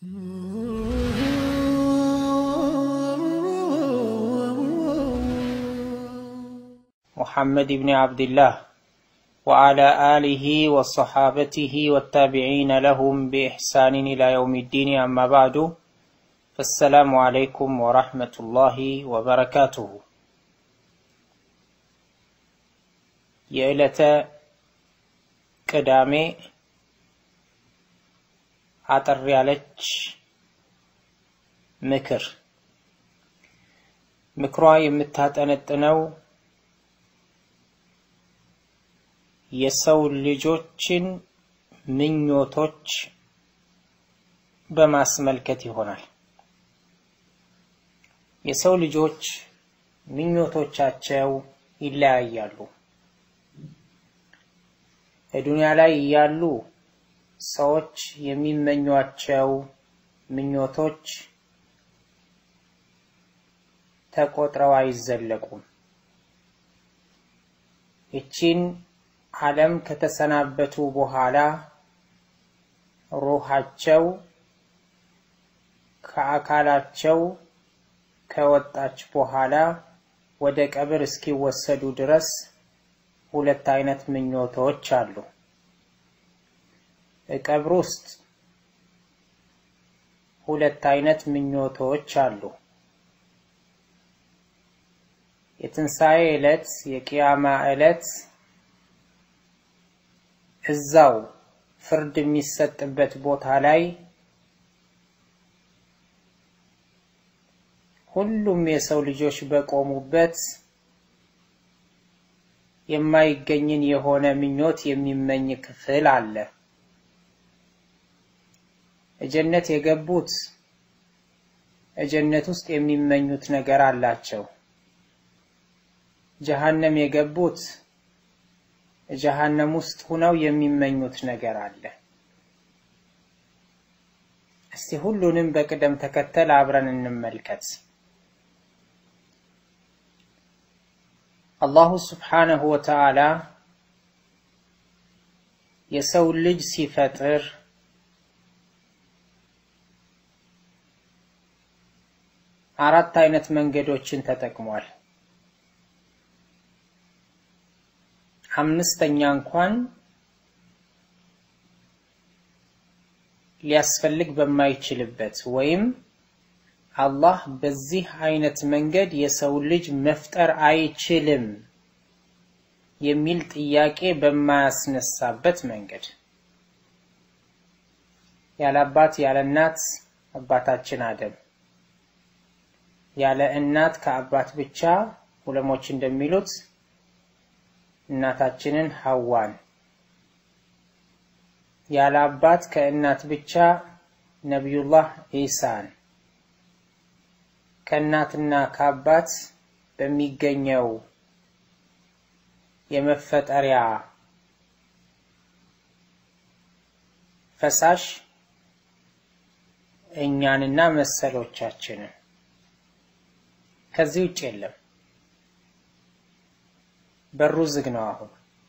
محمد بن عبد الله وعلى آله وصحابته والتابعين لهم بإحسان إلى يوم الدين أما بعد فالسلام عليكم ورحمة الله وبركاته የዕለተ ቅዳሜ አጠር ያለች ምክር ምክሯ የምታጠነጥነው የሰው ልጆችን ምኞቶች በማስመልከት ይሆናል። የሰው ልጆች ምኞቶቻቸው ይለያያሉ። በዱንያ ላይ እያሉ ሰዎች የሚመኟቸው ምኞቶች ተቆጥረው አይዘለቁም። ይቺን ዓለም ከተሰናበቱ በኋላ ሩሃቸው ከአካላቸው ከወጣች በኋላ ወደ ቀብር እስኪወሰዱ ድረስ ሁለት አይነት ምኞቶች አሉ። ቀብር ውስጥ ሁለት አይነት ምኞቶች አሉ። የትንሣኤ ዕለት የቅያማ ዕለት እዛው ፍርድ የሚሰጥበት ቦታ ላይ ሁሉም የሰው ልጆች በቆሙበት የማይገኝን የሆነ ምኞት የሚመኝ ክፍል አለ። እጀነት የገቡት እጀነት ውስጥ የሚመኙት ነገር አላቸው። ጀሃነም የገቡት ጀሃነም ውስጥ ሁነው የሚመኙት ነገር አለ። እስቲ ሁሉንም በቅደም ተከተል አብረን እንመልከት። አላሁ ስብሓነሁ ወተዓላ የሰው ልጅ ሲፈጥር አራት አይነት መንገዶችን ተጠቅሟል። አምስተኛ እንኳን ሊያስፈልግ በማይችልበት ወይም አላህ በዚህ አይነት መንገድ የሰው ልጅ መፍጠር አይችልም የሚል ጥያቄ በማያስነሳበት መንገድ ያለ አባት ያለ እናት አባታችን አደም፣ ያለ እናት ከአባት ብቻ ዑለሞች እንደሚሉት እናታችንን ሐዋን፣ ያለ አባት ከእናት ብቻ ነቢዩላህ ኢሳን ከእናትና ከአባት በሚገኘው የመፈጠሪያ ፈሳሽ እኛንና መሰሎቻችንን ከዚህ ውጭ የለም። በሩ ዝግ ነው። አሁን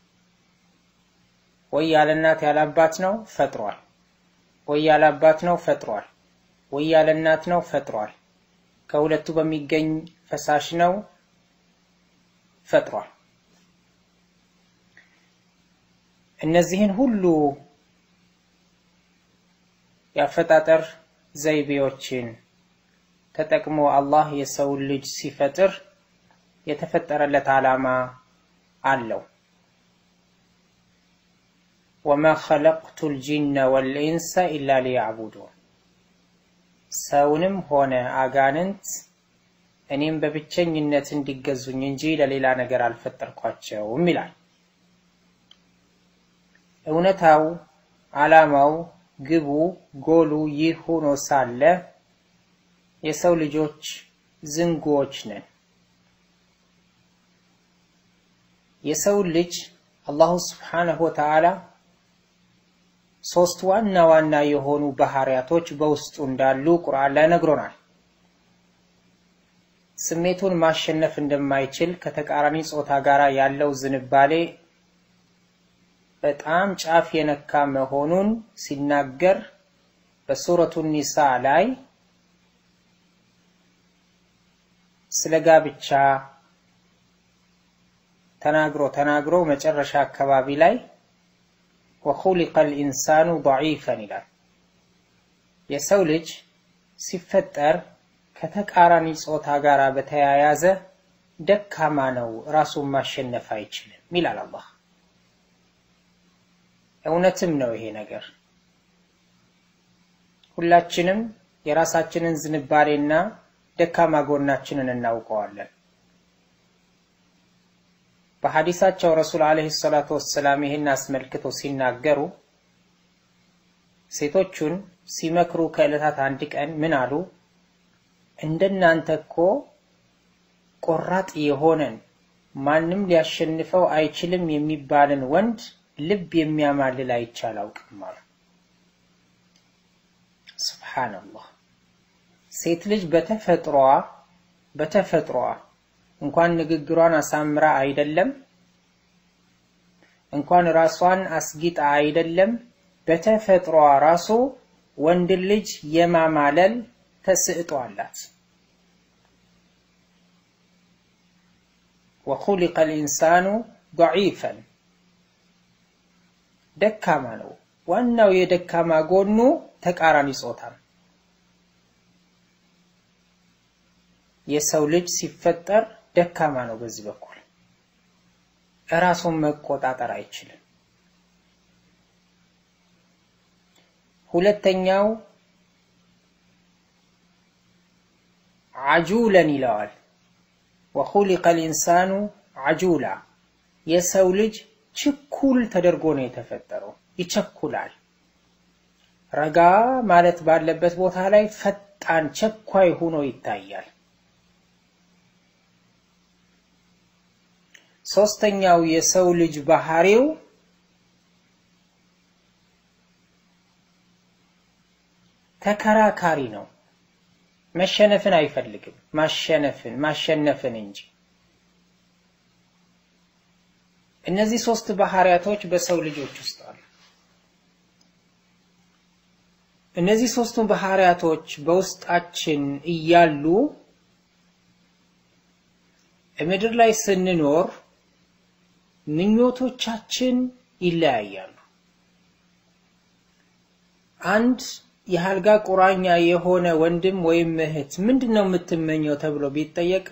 ወይ ያለ እናት ያለ አባት ነው ፈጥሯል፣ ወይ ያለ አባት ነው ፈጥሯል፣ ወይ ያለ እናት ነው ፈጥሯል። ከሁለቱ በሚገኝ ፈሳሽ ነው ፈጥሯል። እነዚህን ሁሉ የአፈጣጠር ዘይቤዎችን ተጠቅሞ አላህ የሰው ልጅ ሲፈጥር የተፈጠረለት ዓላማ አለው። ወማ ኸለቅቱ ልጂነ ወልኢንሰ ኢላ ሊያዕቡዱን ሰውንም ሆነ አጋንንት እኔም በብቸኝነት እንዲገዙኝ እንጂ ለሌላ ነገር አልፈጠርኳቸውም ይላል። እውነታው፣ ዓላማው፣ ግቡ፣ ጎሉ ይህ ሆኖ ሳለ የሰው ልጆች ዝንጉዎች ነን። የሰው ልጅ አላሁ ስብሓነሁ ወተዓላ ሶስት ዋና ዋና የሆኑ ባህሪያቶች በውስጡ እንዳሉ ቁርአን ላይ ነግሮናል። ስሜቱን ማሸነፍ እንደማይችል ከተቃራኒ ጾታ ጋር ያለው ዝንባሌ በጣም ጫፍ የነካ መሆኑን ሲናገር በሱረቱ ኒሳ ላይ ስለ ጋብቻ ተናግሮ ተናግሮ መጨረሻ አካባቢ ላይ ወኹሊቀ ልኢንሳኑ ደዒፈን ይላል። የሰው ልጅ ሲፈጠር ከተቃራኒ ጾታ ጋር በተያያዘ ደካማ ነው፣ ራሱን ማሸነፍ አይችልም ይላል አላህ። እውነትም ነው ይሄ ነገር። ሁላችንም የራሳችንን ዝንባሌና ደካማ ጎናችንን እናውቀዋለን። በሐዲሳቸው ረሱል ዓለይሂ ሰላቱ ወሰላም ይህን አስመልክተው ሲናገሩ ሴቶቹን ሲመክሩ ከዕለታት አንድ ቀን ምን አሉ? እንደናንተ እኮ ቆራጥ የሆነን ማንም ሊያሸንፈው አይችልም የሚባልን ወንድ ልብ የሚያማልል አይቼ አላውቅም አሉ። ሱብሓነላህ። ሴት ልጅ በተፈጥሯ በተፈጥሯ እንኳን ንግግሯን አሳምራ አይደለም እንኳን ራሷን አስጊጣ አይደለም በተፈጥሯ ራሱ ወንድ ልጅ የማማለል ተስዕጦ አላት። ወኹሊቀ ልኢንሳኑ ደዒፈን ደካማ ነው። ዋናው የደካማ ጎኑ ተቃራኒ ጾታ ነው። የሰው ልጅ ሲፈጠር ደካማ ነው። በዚህ በኩል እራሱን መቆጣጠር አይችልም። ሁለተኛው አጁለን ይለዋል። ወኹሊቀ ልኢንሳኑ አጁላ የሰው ልጅ ችኩል ተደርጎ ነው የተፈጠረው። ይቸኩላል። ረጋ ማለት ባለበት ቦታ ላይ ፈጣን ቸኳይ ሆኖ ይታያል። ሶስተኛው የሰው ልጅ ባህሪው ተከራካሪ ነው። መሸነፍን አይፈልግም፣ ማሸነፍን ማሸነፍን እንጂ። እነዚህ ሶስት ባህሪያቶች በሰው ልጆች ውስጥ አሉ። እነዚህ ሶስቱ ባህሪያቶች በውስጣችን እያሉ ምድር ላይ ስንኖር ምኞቶቻችን ይለያያሉ። አንድ የአልጋ ቁራኛ የሆነ ወንድም ወይም እህት ምንድን ነው የምትመኘው ተብሎ ቢጠየቅ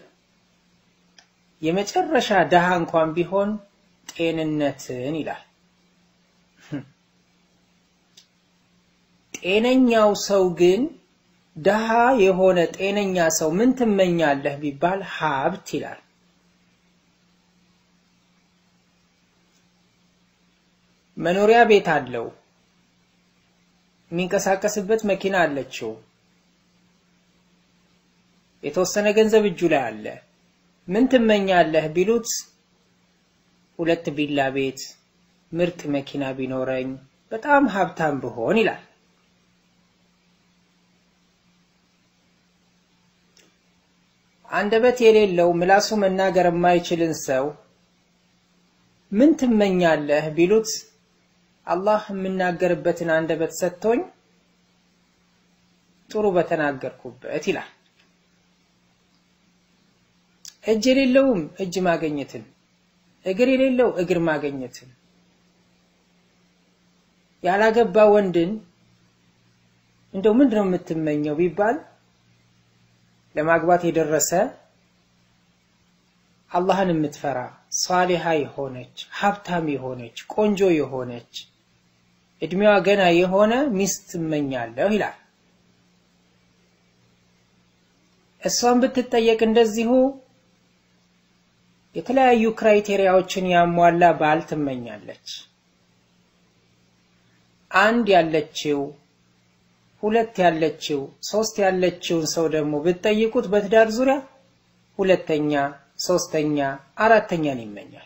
የመጨረሻ ድሃ እንኳን ቢሆን ጤንነትን ይላል። ጤነኛው ሰው ግን ድሃ የሆነ ጤነኛ ሰው ምን ትመኛለህ ቢባል ሀብት ይላል። መኖሪያ ቤት አለው። የሚንቀሳቀስበት መኪና አለችው። የተወሰነ ገንዘብ እጁ ላይ አለ። ምን ትመኛለህ ቢሉት ሁለት ቪላ ቤት፣ ምርጥ መኪና ቢኖረኝ፣ በጣም ሀብታም ብሆን ይላል። አንደበት የሌለው ምላሱ መናገር የማይችልን ሰው ምን ትመኛለህ ቢሉት አላህ የምናገርበትን አንደበት ሰጥቶኝ ጥሩ በተናገርኩበት ይላል። እጅ የሌለውም እጅ ማገኘትን፣ እግር የሌለው እግር ማገኘትን፣ ያላገባ ወንድን እንደው ምንድን ነው የምትመኘው ቢባል ለማግባት የደረሰ አላህን የምትፈራ ሳሊሃ የሆነች ሀብታም የሆነች ቆንጆ የሆነች እድሜዋ ገና የሆነ ሚስት እመኛለሁ ይላል። እሷን ብትጠየቅ እንደዚሁ የተለያዩ ክራይቴሪያዎችን ያሟላ ባል ትመኛለች። አንድ ያለችው ሁለት ያለችው ሶስት ያለችውን ሰው ደግሞ ብትጠይቁት በትዳር ዙሪያ ሁለተኛ፣ ሶስተኛ፣ አራተኛን ይመኛል።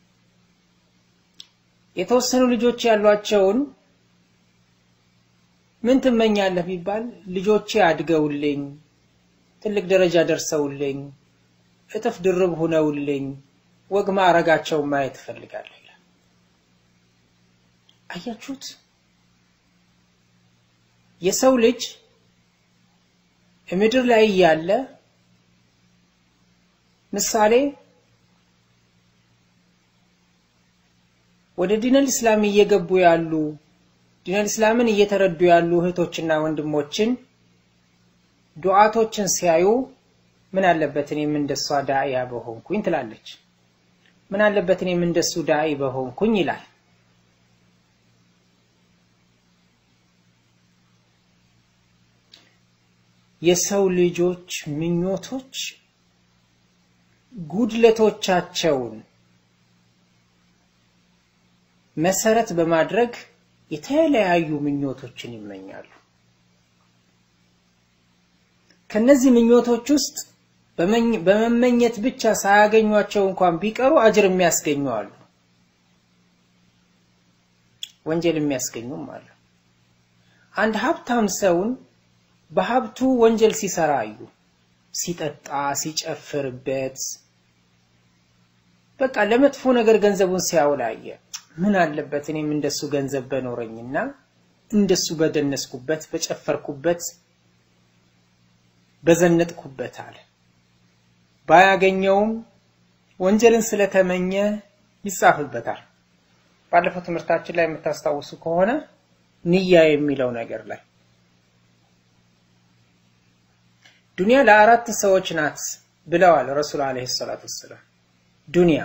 የተወሰኑ ልጆች ያሏቸውን ምን ትመኛለህ ቢባል ልጆቼ አድገውልኝ ትልቅ ደረጃ ደርሰውልኝ እጥፍ ድርብ ሁነውልኝ ወግ ማዕረጋቸውን ማየት እፈልጋለሁ ይላል። አያችሁት? የሰው ልጅ ምድር ላይ እያለ ምሳሌ ወደ ዲነል እስላም እየገቡ ያሉ ዲነል እስላምን እየተረዱ ያሉ እህቶችና ወንድሞችን ዱዓቶችን ሲያዩ ምን አለበት እኔም እንደሷ ዳኢያ በሆንኩኝ ትላለች። ምን አለበት እኔም እንደሱ ዳኢ በሆንኩኝ ይላል። የሰው ልጆች ምኞቶች ጉድለቶቻቸውን መሰረት በማድረግ የተለያዩ ምኞቶችን ይመኛሉ። ከነዚህ ምኞቶች ውስጥ በመመኘት ብቻ ሳያገኟቸው እንኳን ቢቀሩ አጅር የሚያስገኙ አሉ፣ ወንጀል የሚያስገኙም አሉ። አንድ ሀብታም ሰውን በሀብቱ ወንጀል ሲሰራ አዩ። ሲጠጣ፣ ሲጨፍርበት፣ በቃ ለመጥፎ ነገር ገንዘቡን ሲያውል አየ። ምን አለበት እኔም እንደሱ ገንዘብ በኖረኝና እንደሱ በደነስኩበት፣ በጨፈርኩበት፣ በዘነጥኩበት አለ። ባያገኘውም ወንጀልን ስለተመኘ ይጻፍበታል። ባለፈው ትምህርታችን ላይ የምታስታውሱ ከሆነ ንያ የሚለው ነገር ላይ ዱንያ ለአራት ሰዎች ናት ብለዋል ረሱል አለይሂ ሰላቱ ወሰላም። ዱንያ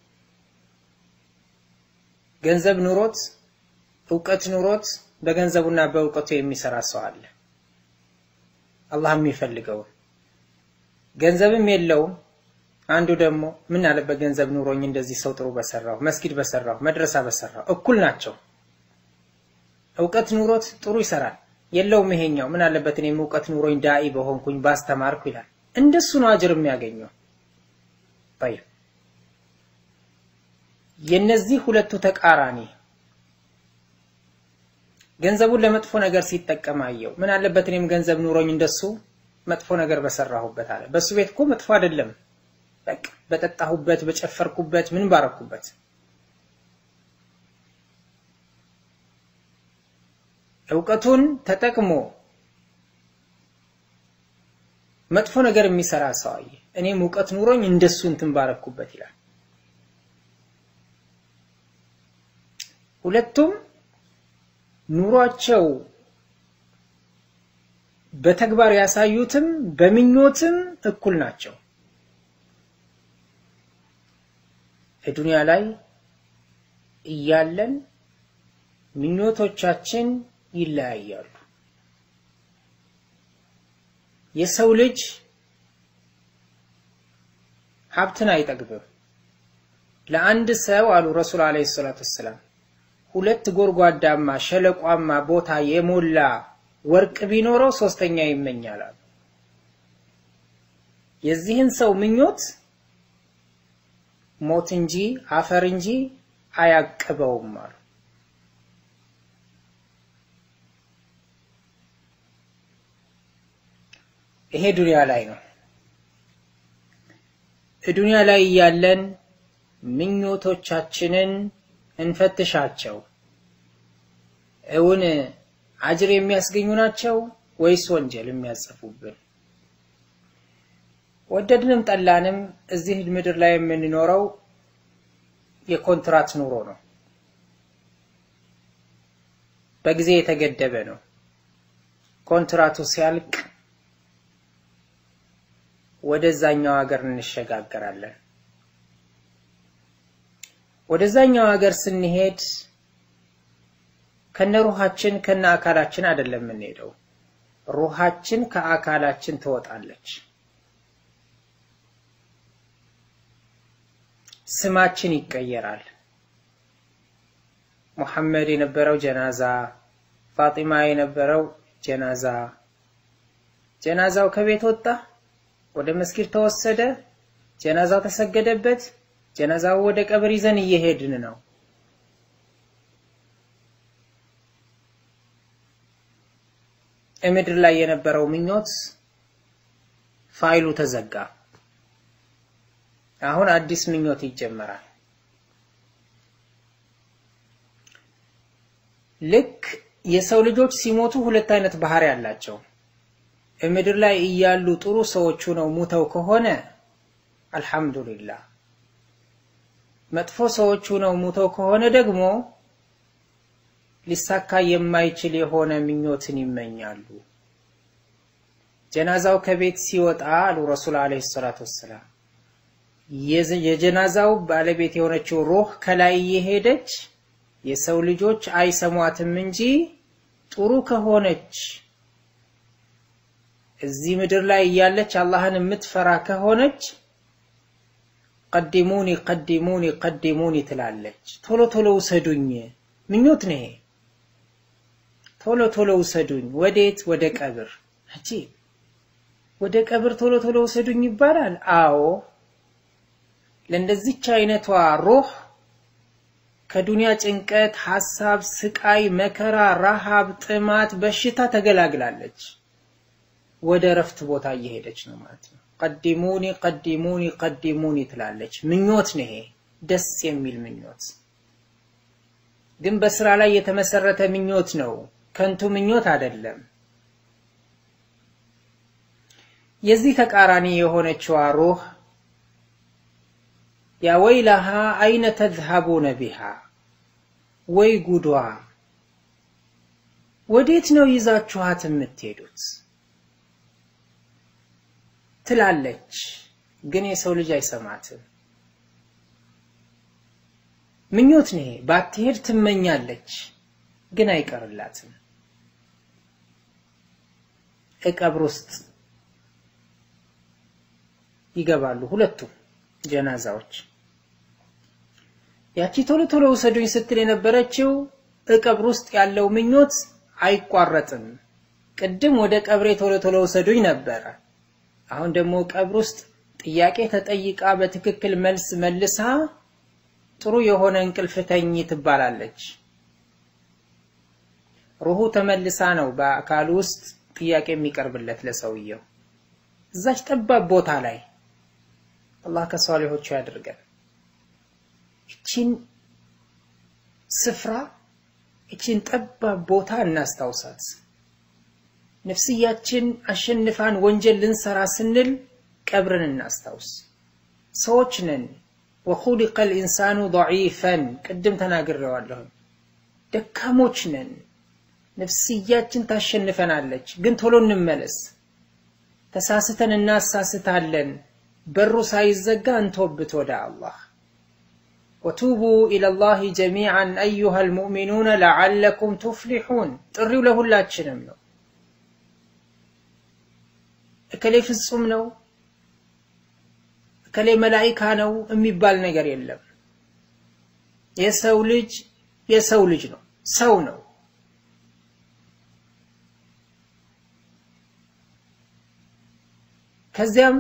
ገንዘብ ኑሮት እውቀት ኑሮት በገንዘቡና በእውቀቱ የሚሰራ ሰው አለ። አላህ የሚፈልገውን ገንዘብም የለውም። አንዱ ደግሞ ምን አለበት ገንዘብ ኑሮኝ እንደዚህ ሰው ጥሩ በሰራው መስጊድ በሰራው መድረሳ በሰራው እኩል ናቸው። እውቀት ኑሮት ጥሩ ይሰራል። የለውም ይሄኛው ምን አለበት እኔም እውቀት ኑሮኝ ዳኢ በሆንኩኝ ባስተማርኩ ይላል። እንደሱ ነው አጅር የሚያገኘው። طيب የነዚህ ሁለቱ ተቃራኒ ገንዘቡን ለመጥፎ ነገር ሲጠቀም አየው። ምን አለበት እኔም ገንዘብ ኑሮኝ እንደሱ መጥፎ ነገር በሰራሁበት አለ። በሱ ቤት እኮ መጥፎ አይደለም፣ በቃ በጠጣሁበት፣ በጨፈርኩበት፣ ምን ባረኩበት። እውቀቱን ተጠቅሞ መጥፎ ነገር የሚሰራ ሰው አየ። እኔም እውቀት ኑሮኝ እንደሱ እንትን ባረኩበት ይላል። ሁለቱም ኑሯቸው በተግባር ያሳዩትም በምኞትም እኩል ናቸው። ዱንያ ላይ እያለን ምኞቶቻችን ይለያያሉ። የሰው ልጅ ሀብትን አይጠግብም። ለአንድ ሰው አሉ ረሱል አለይሂ ሰላቱ ወሰላም ሁለት ጎድጓዳማ ሸለቋማ ቦታ የሞላ ወርቅ ቢኖረው ሶስተኛ ይመኛል አሉ። የዚህን ሰው ምኞት ሞት እንጂ አፈር እንጂ አያቅበውም አሉ። ይሄ ዱንያ ላይ ነው። ዱንያ ላይ እያለን ምኞቶቻችንን እንፈትሻቸው። እውን አጅር የሚያስገኙ ናቸው ወይስ ወንጀል የሚያጽፉብን? ወደድንም ጠላንም እዚህ ምድር ላይ የምንኖረው የኮንትራት ኑሮ ነው። በጊዜ የተገደበ ነው። ኮንትራቱ ሲያልቅ ወደዛኛው ሀገር እንሸጋገራለን። ወደዛኛው ሀገር ስንሄድ ከነ ሩሃችን ከነ አካላችን አይደለም የምንሄደው። ሩሃችን ከአካላችን ትወጣለች። ስማችን ይቀየራል። ሙሐመድ የነበረው ጀናዛ፣ ፋጢማ የነበረው ጀናዛ። ጀናዛው ከቤት ወጣ፣ ወደ መስጊድ ተወሰደ፣ ጀናዛው ተሰገደበት። ጀናዛው ወደ ቀብር ይዘን እየሄድን ነው። ምድር ላይ የነበረው ምኞት ፋይሉ ተዘጋ። አሁን አዲስ ምኞት ይጀመራል። ልክ የሰው ልጆች ሲሞቱ ሁለት አይነት ባህሪ ያላቸው ምድር ላይ እያሉ ጥሩ ሰዎቹ ነው ሙተው ከሆነ አልሐምዱሊላህ፣ መጥፎ ሰዎቹ ነው ሙተው ከሆነ ደግሞ ሊሳካ የማይችል የሆነ ምኞትን ይመኛሉ። ጀናዛው ከቤት ሲወጣ አሉ ረሱል ዓለይሂ ሰላቱ ወሰላም የጀናዛው ባለቤት የሆነችው ሩህ ከላይ እየሄደች የሰው ልጆች አይሰሟትም እንጂ ጥሩ ከሆነች እዚህ ምድር ላይ እያለች አላህን የምትፈራ ከሆነች ቀዲሙኒ ቀዲሙኒ ቀዲሙኒ ትላለች። ቶሎ ቶሎ ውሰዱኝ፣ ምኞት ነው ይሄ። ቶሎ ቶሎ ውሰዱኝ። ወዴት? ወደ ቀብር። እቺ ወደ ቀብር ቶሎ ቶሎ ውሰዱኝ ይባላል። አዎ ለእንደዚች አይነቷ ሩህ ከዱንያ ጭንቀት፣ ሐሳብ፣ ስቃይ፣ መከራ፣ ረሃብ፣ ጥማት፣ በሽታ ተገላግላለች። ወደ እረፍት ቦታ እየሄደች ነው ማለት ነው። ቀዲሙኒ ቀዲሙኒ ቀዲሙኒ ትላለች። ምኞት ነው ይሄ፣ ደስ የሚል ምኞት ግን በስራ ላይ የተመሰረተ ምኞት ነው። ከንቱ ምኞት አይደለም። የዚህ ተቃራኒ የሆነችዋ ሩህ ያ ወይለሃ አይነ ተዝሀቡነ ቢሃ፣ ወይ ጉዷ፣ ወዴት ነው ይዛችኋት የምትሄዱት ትላለች። ግን የሰው ልጅ አይሰማትም። ምኞት ነው። ባትሄድ ትመኛለች፣ ግን አይቀርላትም። እቀብር ውስጥ ይገባሉ ሁለቱም ጀናዛዎች። ያቺ ቶሎ ቶሎ ውሰዱኝ ስትል የነበረችው እቀብር ውስጥ ያለው ምኞት አይቋረጥም። ቅድም ወደ ቀብሬ ቶሎ ቶሎ ውሰዱኝ ነበረ። አሁን ደግሞ ቀብር ውስጥ ጥያቄ ተጠይቃ በትክክል መልስ መልሳ ጥሩ የሆነ እንቅልፍ ተኝ ትባላለች። ሩሁ ተመልሳ ነው በአካል ውስጥ ጥያቄ የሚቀርብለት ለሰውየው እዛች ጠባብ ቦታ ላይ አላህ ከሷሊሆቹ ያድርገን። እቺን ስፍራ እቺን ጠባብ ቦታ እናስታውሳት። ነፍስያችን አሸንፋን ወንጀል ልንሰራ ስንል ቀብርን እናስታውስ። ሰዎች ነን። ወኹሊቀ ልኢንሳኑ ደዒፈን ቅድም ተናግሬዋለሁ። ደካሞች ነን። ነፍስያችን ታሸንፈናለች። ግን ቶሎ እንመለስ። ተሳስተን እናሳስታለን። በሩ ሳይዘጋ እንቶብት ወደ አላህ። ወቱቡ ኢለላሂ ጀሚዓን አዩሃ ልሙእሚኑነ ለዓለኩም ቱፍሊሑን። ጥሪው ለሁላችንም ነው። እከሌ ፍጹም ነው እከሌ መላኢካ ነው የሚባል ነገር የለም። የሰው ልጅ የሰው ልጅ ነው፣ ሰው ነው። ከዚያም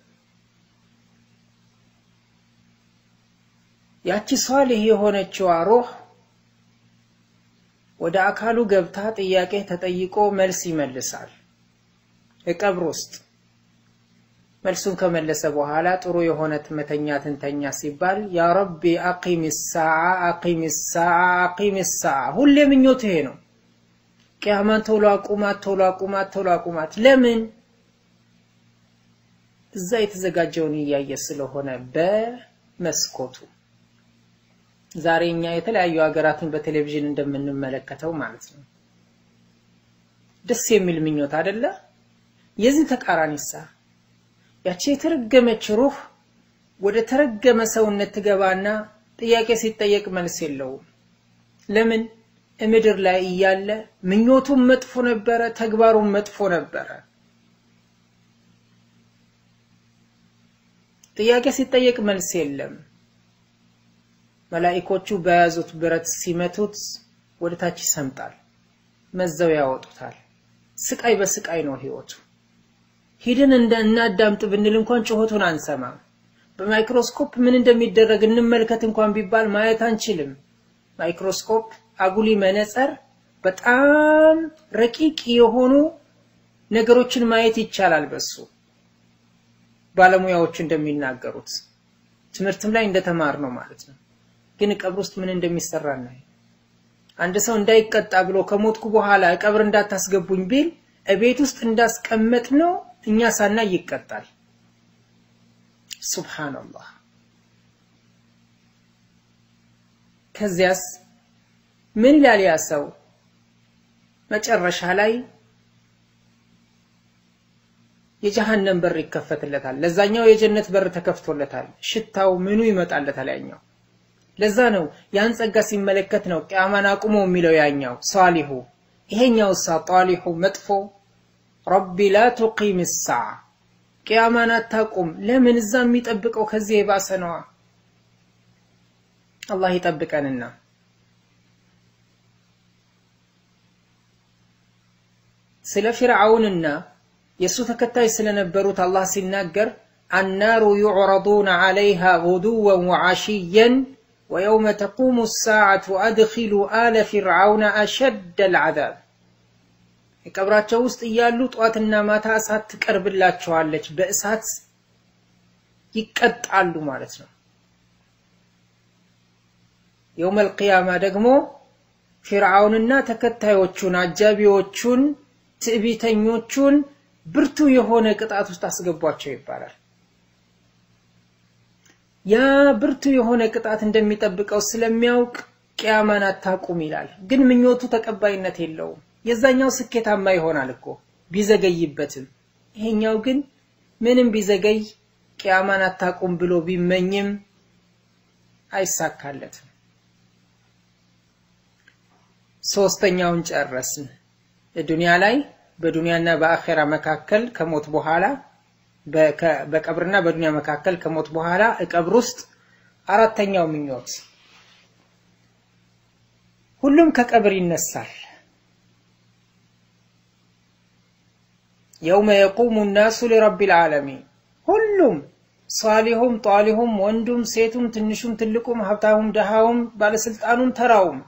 ያቺ ሷሊህ የሆነችዋ ሩህ ወደ አካሉ ገብታ ጥያቄ ተጠይቆ መልስ ይመልሳል እቀብር ውስጥ መልሱን ከመለሰ በኋላ ጥሩ የሆነ መተኛትን ተኛ ሲባል ያ ረቢ አቂም ሰዓ አቂም ሰዓ አቂም ሰዓ። ሁሌ ምኞት ይሄ ነው። ቅያማን ቶሎ አቁማት፣ ቶሎ አቁማት፣ ቶሎ አቁማት። ለምን? እዛ የተዘጋጀውን እያየ ስለሆነ በመስኮቱ ዛሬ እኛ የተለያዩ ሀገራትን በቴሌቪዥን እንደምንመለከተው ማለት ነው። ደስ የሚል ምኞት አይደለ? የዚህ ተቃራኒሳ ያቺ የተረገመች ሩህ ወደ ተረገመ ሰውነት ትገባና ጥያቄ ሲጠየቅ መልስ የለውም። ለምን? ምድር ላይ እያለ ምኞቱም መጥፎ ነበረ፣ ተግባሩም መጥፎ ነበረ። ጥያቄ ሲጠየቅ መልስ የለም። መላኢኮቹ በያዙት ብረት ሲመቱት ወደ ታች ይሰምጣል፣ መዘው ያወጡታል። ስቃይ በስቃይ ነው ህይወቱ። ሂድን እንደ እናዳምጥ ብንል እንኳን ጩኸቱን አንሰማም። በማይክሮስኮፕ ምን እንደሚደረግ እንመልከት እንኳን ቢባል ማየት አንችልም። ማይክሮስኮፕ አጉሊ መነጽር በጣም ረቂቅ የሆኑ ነገሮችን ማየት ይቻላል በሱ ባለሙያዎቹ እንደሚናገሩት ትምህርትም ላይ እንደተማር ነው ማለት ነው። ግን ቀብር ውስጥ ምን እንደሚሰራ እናይ። አንድ ሰው እንዳይቀጣ ብሎ ከሞትኩ በኋላ ቀብር እንዳታስገቡኝ ቢል እቤት ውስጥ እንዳስቀመጥ ነው እኛ ሳናይ ይቀጣል። ሱብሃንአላህ። ከዚያስ ምን ይላል ያ ሰው? መጨረሻ ላይ የጀሃነም በር ይከፈትለታል፣ ለዛኛው የጀነት በር ተከፍቶለታል። ሽታው ምኑ ይመጣለታል ያኛው። ለዛ ነው ያን ጸጋ ሲመለከት ነው ቅያማን አቁሞ የሚለው ያኛው ሷሊሁ። ይሄኛው ሳ ጧሊሁ መጥፎ ረቢ ላ ቱቂም ሰዓ ቅያማን አታቁም። ለምን እዛ የሚጠብቀው ከዚህ የባሰ ነዋ። አላህ ይጠብቀንና ስለ ፊርዓውንና የእሱ ተከታይ ስለነበሩት አላህ ሲናገር አናሩ ዩዕረዱነ ዐለይሃ ጉዱወን ወዓሽየን ወየውመ ተቁሙ ሳዓቱ አድኪሉ አለ ፊርዓውነ አሸደ ልዓዛብ የቀብራቸው ውስጥ እያሉ ጠዋትና ማታ እሳት ትቀርብላቸዋለች፣ በእሳት ይቀጣሉ ማለት ነው። የውመል ቂያማ ደግሞ ፊርዓውንና ተከታዮቹን አጃቢዎቹን ትዕቢተኞቹን ብርቱ የሆነ ቅጣት ውስጥ አስገቧቸው ይባላል። ያ ብርቱ የሆነ ቅጣት እንደሚጠብቀው ስለሚያውቅ ቅያማን አታቁም ይላል። ግን ምኞቱ ተቀባይነት የለውም። የዛኛው ስኬታማ ይሆናል እኮ ቢዘገይበትም፣ ይሄኛው ግን ምንም ቢዘገይ ቅያማን አታቁም ብሎ ቢመኝም አይሳካለትም። ሶስተኛውን ጨረስን። ዱንያ ላይ በዱንያና በአኼራ መካከል ከሞት በኋላ በቀብርና በዱንያ መካከል ከሞት በኋላ ቀብር ውስጥ አራተኛው ምኞት ሁሉም ከቀብር ይነሳል። የውመ የቁሙ ናሱ ሊረቢል ዓለሚን ሁሉም ሷሊሁም ጧሊሁም ወንዱም ሴቱም ትንሹም ትልቁም ሀብታሙም ደሃውም ባለስልጣኑም ተራውም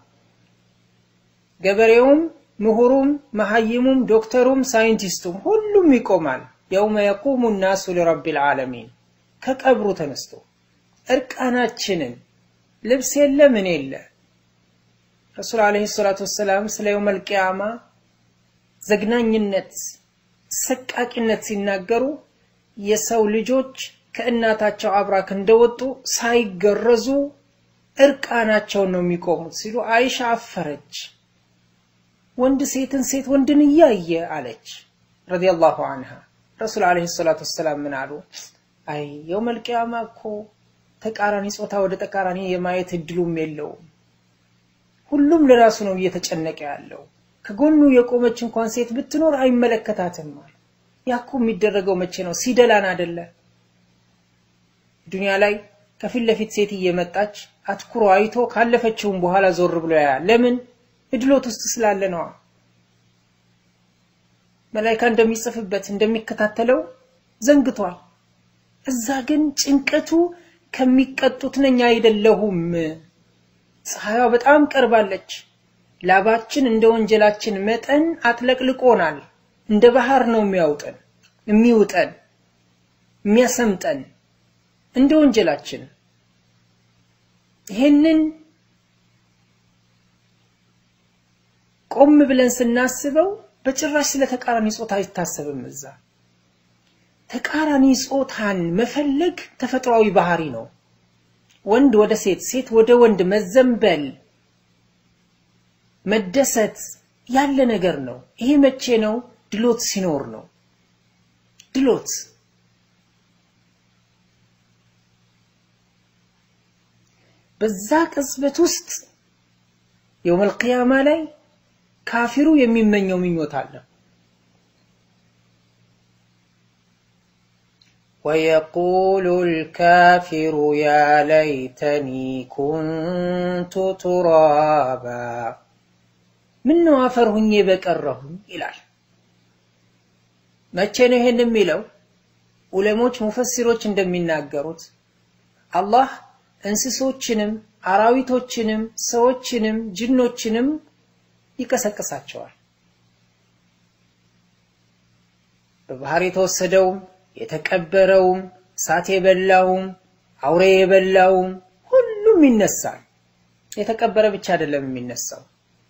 ገበሬውም ምሁሩም መሐይሙም ዶክተሩም ሳይንቲስቱም ሁሉም ይቆማል። የውመ የቁሙ ናሱ ሊረቢል ዓለሚን ከቀብሩ ተነስቶ እርቃናችንን ልብስ የለ ምን የለ ረሱል ዓለይሂ ሰላቱ ወሰላም ስለ የውመል ቂያማ ዘግናኝነት፣ ሰቃቂነት ሲናገሩ የሰው ልጆች ከእናታቸው አብራክ እንደወጡ ሳይገረዙ እርቃናቸውን ነው የሚቆሙት ሲሉ አይሻ አፈረች። ወንድ ሴትን ሴት ወንድን እያየ አለች ረዲየላሁ አንሃ። ረሱል ዓለይሂ ሰላቱ ወሰላም ምን አሉ? አይ የውመል ቂያማ እኮ ተቃራኒ ጾታ ወደ ተቃራኒ የማየት እድሉም የለውም። ሁሉም ለራሱ ነው እየተጨነቀ ያለው። ከጎኑ የቆመች እንኳን ሴት ብትኖር አይመለከታትም። ያኩ የሚደረገው መቼ ነው? ሲደላን አደለ? ዱንያ ላይ ከፊት ለፊት ሴት እየመጣች አትኩሮ አይቶ ካለፈችውም በኋላ ዞር ብሎ ያያል። ለምን? እድሎት ውስጥ ስላለ ነዋ። መላይካ እንደሚጽፍበት እንደሚከታተለው ዘንግቷል። እዛ ግን ጭንቀቱ ከሚቀጡት ነኝ አይደለሁም። ፀሐይዋ በጣም ቀርባለች። ላባችን እንደ ወንጀላችን መጠን አጥለቅልቆናል። እንደ ባህር ነው የሚያውጠን የሚውጠን የሚያሰምጠን እንደ ወንጀላችን። ይሄንን ቆም ብለን ስናስበው በጭራሽ ስለ ተቃራኒ ጾታ አይታሰብም። እዛ ተቃራኒ ጾታን መፈለግ ተፈጥሯዊ ባህሪ ነው። ወንድ ወደ ሴት፣ ሴት ወደ ወንድ መዘንበል፣ መደሰት ያለ ነገር ነው። ይሄ መቼ ነው? ድሎት ሲኖር ነው። ድሎት በዛ ቅጽበት ውስጥ የውመል ቂያማ ላይ ካፊሩ የሚመኘው ምኞት አለ። ወየቁሉ ልካፊሩ ያ ለይተኒ ኩንቱ ቱራባ ምነው አፈር ሁኜ በቀረሁኝ ይላል። መቼ ነው ይሄን የሚለው? ዑለሞች ሙፈሲሮች እንደሚናገሩት አላህ እንስሶችንም አራዊቶችንም ሰዎችንም ጅኖችንም ይቀሰቅሳቸዋል። በባህር የተወሰደውም የተቀበረውም እሳት የበላውም አውሬ የበላውም ሁሉም ይነሳል። የተቀበረ ብቻ አይደለም የሚነሳው፣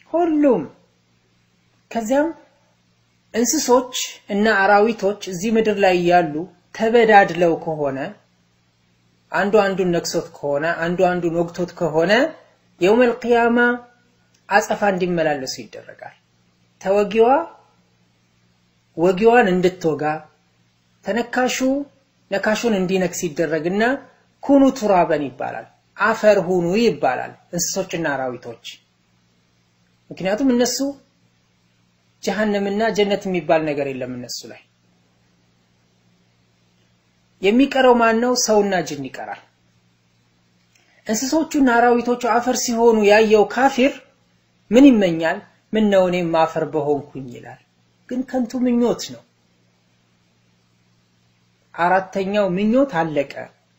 ሁሉም ከዚያም እንስሶች እና አራዊቶች እዚህ ምድር ላይ ያሉ ተበዳድለው ከሆነ አንዱ አንዱን ነክሶት ከሆነ አንዱ አንዱን ወግቶት ከሆነ የውመል ቂያማ አጸፋ እንዲመላለሱ ይደረጋል። ተወጊዋ ወጊዋን እንድትወጋ ተነካሹ ነካሹን እንዲነክስ ይደረግና ኩኑ ቱራበን ይባላል። አፈር ሁኑ ይባላል እንስሶችና አራዊቶች። ምክንያቱም እነሱ ጀሃነምና ጀነት የሚባል ነገር የለም እነሱ ላይ። የሚቀረው ማን ነው? ሰውና ጅን ይቀራል። እንስሶቹና አራዊቶቹ አፈር ሲሆኑ ያየው ካፊር ምን ይመኛል? ምን ነው እኔም አፈር በሆንኩኝ ይላል። ግን ከንቱ ምኞት ነው። አራተኛው ምኞት አለቀ።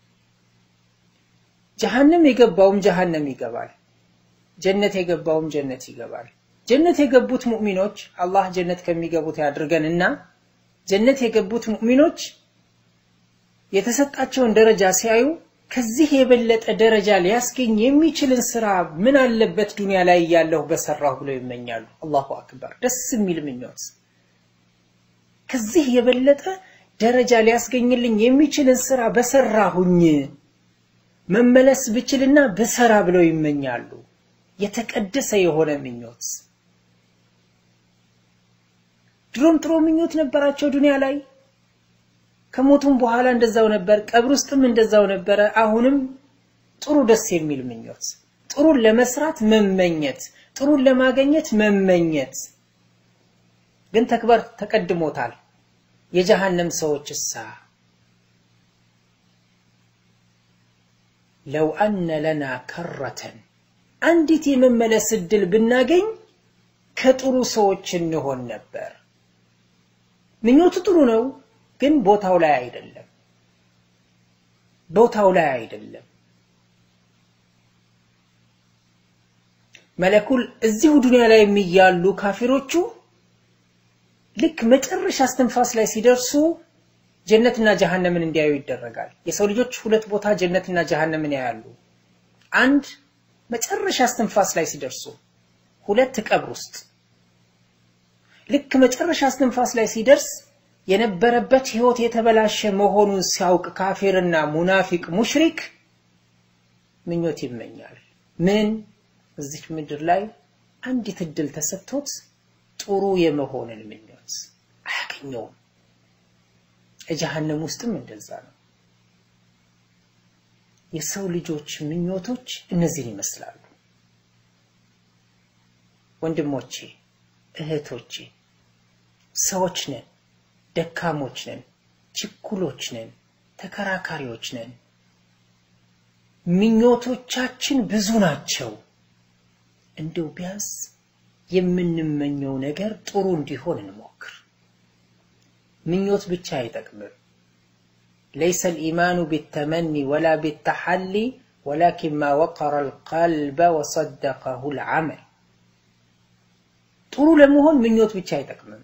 ጀሃነም የገባውም ጀሃነም ይገባል። ጀነት የገባውም ጀነት ይገባል። ጀነት የገቡት ሙእሚኖች አላህ ጀነት ከሚገቡት ያድርገንና ጀነት የገቡት ሙእሚኖች የተሰጣቸውን ደረጃ ሲያዩ ከዚህ የበለጠ ደረጃ ሊያስገኝ የሚችልን ስራ ምን አለበት ዱንያ ላይ እያለሁ በሰራሁ ብለው ይመኛሉ። አላሁ አክበር! ደስ የሚል ምኞት። ከዚህ የበለጠ ደረጃ ሊያስገኝልኝ የሚችልን ስራ በሰራሁኝ መመለስ ብችልና በሰራ ብለው ይመኛሉ። የተቀደሰ የሆነ ምኞት። ድሮም ጥሩ ምኞት ነበራቸው ዱንያ ላይ ከሞቱም በኋላ እንደዛው ነበር፣ ቀብር ውስጥም እንደዛው ነበረ። አሁንም ጥሩ ደስ የሚል ምኞት፣ ጥሩን ለመስራት መመኘት፣ ጥሩን ለማገኘት መመኘት። ግን ተግባር ተቀድሞታል። የጀሃነም ሰዎች እሳ ለው አነ ለና ከረተን አንዲት የመመለስ እድል ብናገኝ ከጥሩ ሰዎች እንሆን ነበር። ምኞቱ ጥሩ ነው፣ ግን ቦታው ላይ አይደለም። ቦታው ላይ አይደለም። መለኩል እዚሁ ዱንያ ላይ የሚያሉ ካፊሮቹ ልክ መጨረሻ እስትንፋስ ላይ ሲደርሱ ጀነትና ጀሃነምን እንዲያዩ ይደረጋል። የሰው ልጆች ሁለት ቦታ ጀነትና ጀሃነምን ያያሉ። አንድ መጨረሻ እስትንፋስ ላይ ሲደርሱ፣ ሁለት ቀብር ውስጥ። ልክ መጨረሻ እስትንፋስ ላይ ሲደርስ የነበረበት ህይወት የተበላሸ መሆኑን ሲያውቅ ካፊርና ሙናፊቅ ሙሽሪክ ምኞት ይመኛል። ምን እዚች ምድር ላይ አንዲት እድል ተሰጥቶት ጥሩ የመሆንን ምኞት አያገኘውም። ጀሃነም ውስጥም እንደዛ ነው። የሰው ልጆች ምኞቶች እነዚህን ይመስላሉ። ወንድሞቼ፣ እህቶቼ፣ ሰዎች ነን፣ ደካሞች ነን፣ ችኩሎች ነን፣ ተከራካሪዎች ነን። ምኞቶቻችን ብዙ ናቸው። እንደው ቢያንስ የምንመኘው ነገር ጥሩ እንዲሆን እንሞክር። ምኞት ብቻ አይጠቅምም። ለይሰ ልኢማኑ ቢተመኒ ወላ ቢተሐሊ ወላኪን ማ ወቀረ ልቀልበ ወሰደቀሁ ልዓመል። ጥሩ ለመሆን ምኞት ብቻ አይጠቅምም።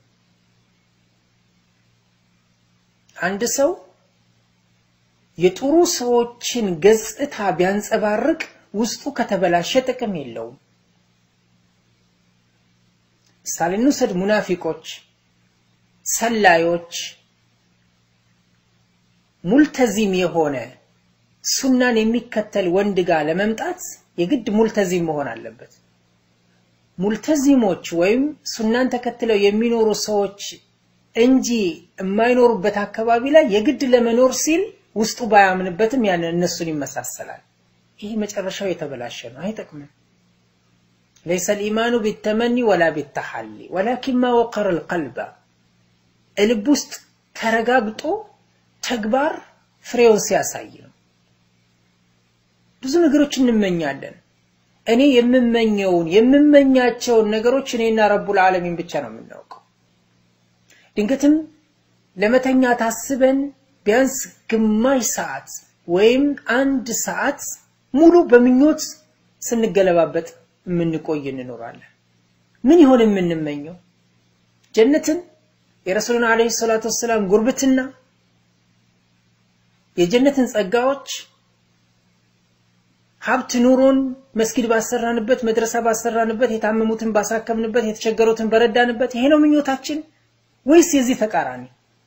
አንድ ሰው የጥሩ ሰዎችን ገጽታ ቢያንጸባርቅ ውስጡ ከተበላሸ ጥቅም የለውም። ምሳሌ እንውሰድ። ሙናፊቆች፣ ሰላዮች፣ ሙልተዚም የሆነ ሱናን የሚከተል ወንድ ጋር ለመምጣት የግድ ሙልተዚም መሆን አለበት። ሙልተዚሞች ወይም ሱናን ተከትለው የሚኖሩ ሰዎች እንጂ የማይኖሩበት አካባቢ ላይ የግድ ለመኖር ሲል ውስጡ ባያምንበትም ያንን እነሱን ይመሳሰላል። ይህ መጨረሻው የተበላሸ ነው፣ አይጠቅምም። ለይሰ ልኢማኑ ቢተመኒ ወላ ቢተሐሊ ወላኪን ማ ወቀረ ልቀልበ ልብ ውስጥ ተረጋግጦ ተግባር ፍሬውን ሲያሳይ ነው። ብዙ ነገሮች እንመኛለን። እኔ የምመኘውን የምመኛቸውን ነገሮች እኔና ረቡል ዓለሚን ብቻ ነው የምናውቀው። ድንገትም ለመተኛ ታስበን ቢያንስ ግማሽ ሰዓት ወይም አንድ ሰዓት ሙሉ በምኞት ስንገለባበጥ የምንቆይ እንኖራለን። ምን ይሆን የምንመኘው? ጀነትን፣ የረሱሉን ዓለይሂ ሰላቱ ወሰላም ጉርብትና፣ የጀነትን ጸጋዎች፣ ሀብት ኑሮን መስጊድ ባሰራንበት፣ መድረሳ ባሰራንበት፣ የታመሙትን ባሳከምንበት፣ የተቸገሩትን በረዳንበት ይሄ ነው ምኞታችን ወይስ የዚህ ተቃራኒ?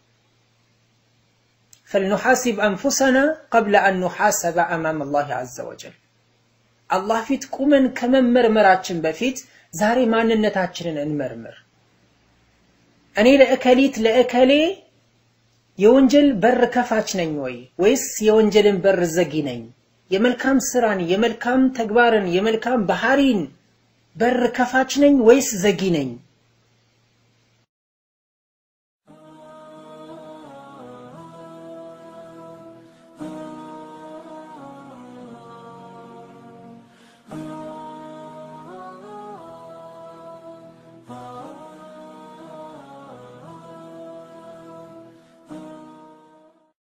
ፈልኑሐሲብ አንፉሰና ቀብለ አን ኑሐሰበ አማም አላህ ዐዘ ወጀል። አላህ ፊት ቁመን ከመመርመራችን በፊት ዛሬ ማንነታችንን እንመርምር። እኔ ለእከሊት ለእከሌ የወንጀል በር ከፋች ነኝ ወይ ወይስ የወንጀልን በር ዘጊ ነኝ? የመልካም ስራን የመልካም ተግባርን የመልካም ባህሪን በር ከፋች ነኝ ወይስ ዘጊ ነኝ?